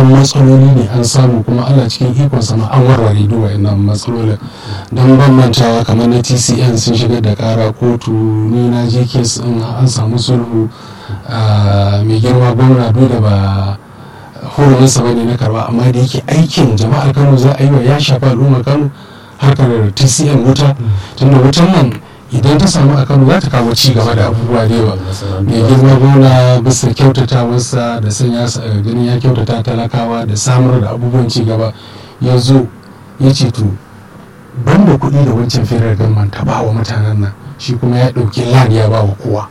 'yan matsaloli ne an samu kuma allah cikin ikon sama an warware duk wa'annan matsalolin don bambantawa kamar na tcn sun shigar da kara kotu ni na je kes an samu sulhu mai girma gwamna duk da ba huruminsa ba ne na karba amma da yake aikin jama'ar kano za a yi wa ya shafi al'ummar kano harkar tcn wuta tunda wutan nan idan ta samu a kano za ta kawo ci gaba da abubuwa da yawa mai girma gona bisa kyautatawarsa da sanya ganin ya kyautata talakawa da samar da abubuwan ci gaba ya zo ya ce to banda kuɗi da wancan firar gamman ta ba wa mutanen nan shi kuma ya ɗauki lan ya ba wa kowa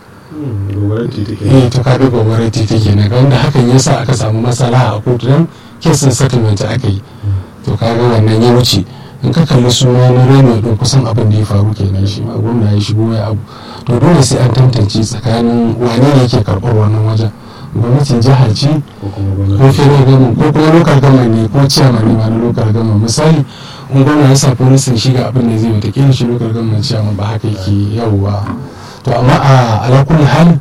eh to kaga gobarar titi kenan ga wanda hakan ya sa aka samu matsala a kotu don kesin settlement aka yi to kaga wannan ya wuce in ka kalli suna na reno din kusan abin da ya faru kenan shi ma gwamna ya shigo ya abu to dole sai an tantance tsakanin wane ne yake karɓar wannan wajen gwamnatin jihar ce ko federal government ko kuma local government ne ko chairman ne ma na local government misali in gwamna ya sa polisin shiga abin da zai wata shi local government chairman ba haka yake yawwa to amma a alakulli hal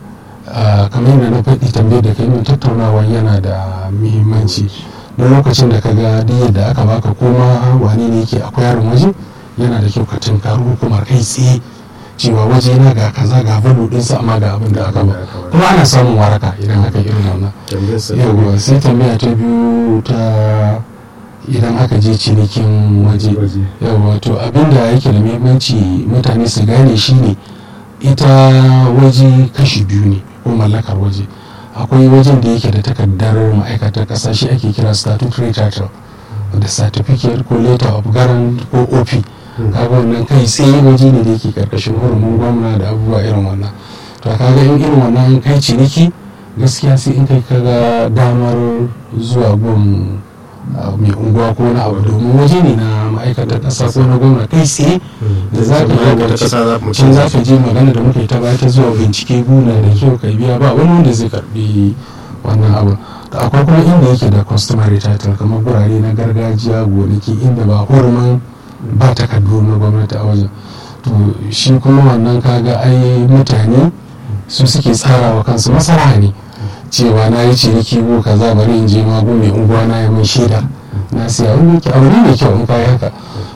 kamar yadda na faɗi tambayar da kai min tattaunawa yana da muhimmanci don lokacin da ka ga duk yadda aka baka koma wane ne yake akwai yaron waje yana da kyau ka tunkari hukumar kai tsaye cewa waje na ga kaza ga valo ɗinsa amma ga abin da aka ba kuma ana samun waraka idan aka irin wannan yawwa sai tambaya ta biyu ta idan aka je cinikin waje yawwa to abin da yake da muhimmanci mutane su gane shine ita waje kashi biyu ne ko mallakar waje akwai wajen da yake da takardar ma'aikatar ƙasa shi ake kira statutory title da certificate ko letter of guarant ko op kaga wannan kai tsaye waje ne da yake karkashin hurumin gwamna da abubuwa irin wannan to kaga in irin wannan kai ciniki gaskiya sai in kai kaga damar zuwa gun mai unguwa ko na abu domin waje ne na ma'aikatar ƙasa ko na gwamna kai tsaye da za ka yi can za ka je magana da muka yi ta baya ta zuwa bincike guna da kyau kai biya ba wani wanda zai karbi wannan abu da akwai kuma inda yake da customary title kamar gurare na gargajiya gonaki inda ba hurumin ba takardu na gwamnati a wajen to shi kuma wannan kaga ai mutane su suke tsarawa kansu masara ne cewa na yi ciniki ko kaza bari in je mago mai unguwa na yi min shaida na siya wani yake abu ne mai kyau in kayi haka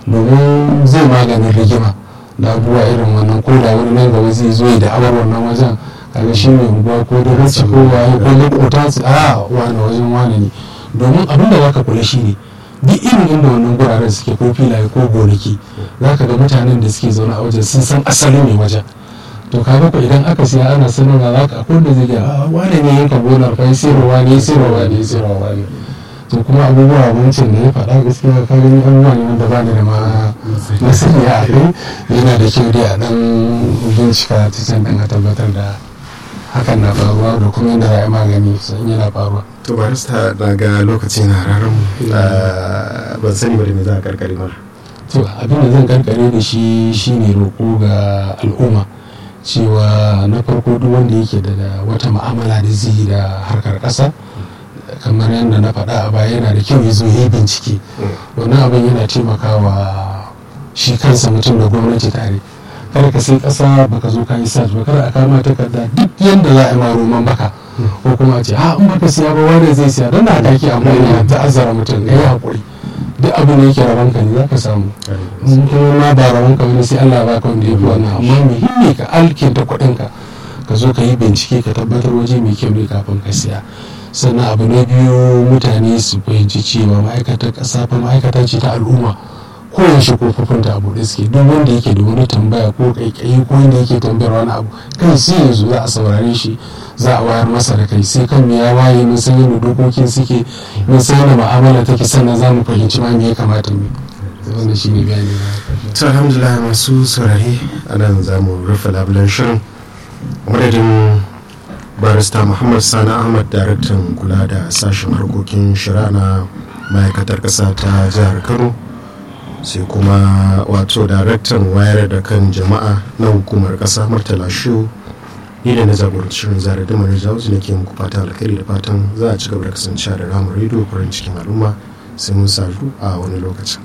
domin zai maganin rigima da abubuwa irin wannan ko da wani nan gaba zai zo da awar wannan wajen kaga shi mai unguwa ko da rasu ko waye ko makota su a wani wajen wani ne domin abin da zaka kula shi ne duk irin inda wannan guraren suke ko filaye ko gonaki zaka ga mutanen da suke zaune a wajen sun san asali ne wajen to kaga ko idan aka siya ana sanarwa za ka akwai da zai ga wane ne yanka gonar fa sayarwa ne sayarwa ne sayarwa ne to kuma abubuwa wancan da ya faɗa gaskiya ka gani abubuwa ne wanda ba ni da ma na sani a kai yana da kyau dai a dan bincika ta can dan a tabbatar da hakan na faruwa da kuma yadda za a yi magani sun yana faruwa to barista na ga lokaci na rarar ban sani ba da me za a karkare mana to abin da zan karkare da shi shine roƙo ga al'umma cewa na farko duk wanda yake da wata ma'amala da zai da harkar ƙasa kamar yadda na faɗa a baya yana da kyau ya zo yi bincike wannan abin yana taimakawa shi kansa mutum da gwamnati tare kada ka sai ƙasa baka zo ka yi sat ba kada a kama takarda duk yadda za a yi ma roman baka ko kuma a ce ha in baka siya ba wanda zai siya don da aka ke amfani da ta'azzara mutum da ya haƙuri duk abin da yake rabon ka ne za ka samu in kuma ma ba rabon ka wani sai Allah ba ka wanda ya fi wannan amma muhimmi ka alkinta kuɗin ka ka zo ka yi bincike ka tabbatar waje mai kyau ne kafin ka siya sannan abu na biyu mutane su fahimci cewa ma'aikatar ƙasa fa ma'aikata ce ta al'umma koyaushe kofofin ta abu da suke duk wanda yake da wani tambaya ko kaikayi ko wanda yake tambayar wani abu kai sai yanzu za a saurare shi za a wayar masa da kai sai kan ya waye mun san yadda dokokin suke mun san yadda mu'amala take sannan za mu fahimci ma me ya kamata mu wannan shine bayani na to alhamdulillah masu saurare a nan za mu rufe labulen shirin madadin barista muhammad sani ahmad daraktan kula da sashen harkokin shari'a na ma'aikatar ƙasa ta jihar kano sai kuma wato daraktan wayar da kan jama'a na hukumar ƙasa murtala shu ni da na jagoranci shirin zara da mara jawo ne ke muku fata alkhairi da fatan za a ci gaba da kasancewa da ramar rediyo farin cikin al'umma sai mun sadu a wani lokacin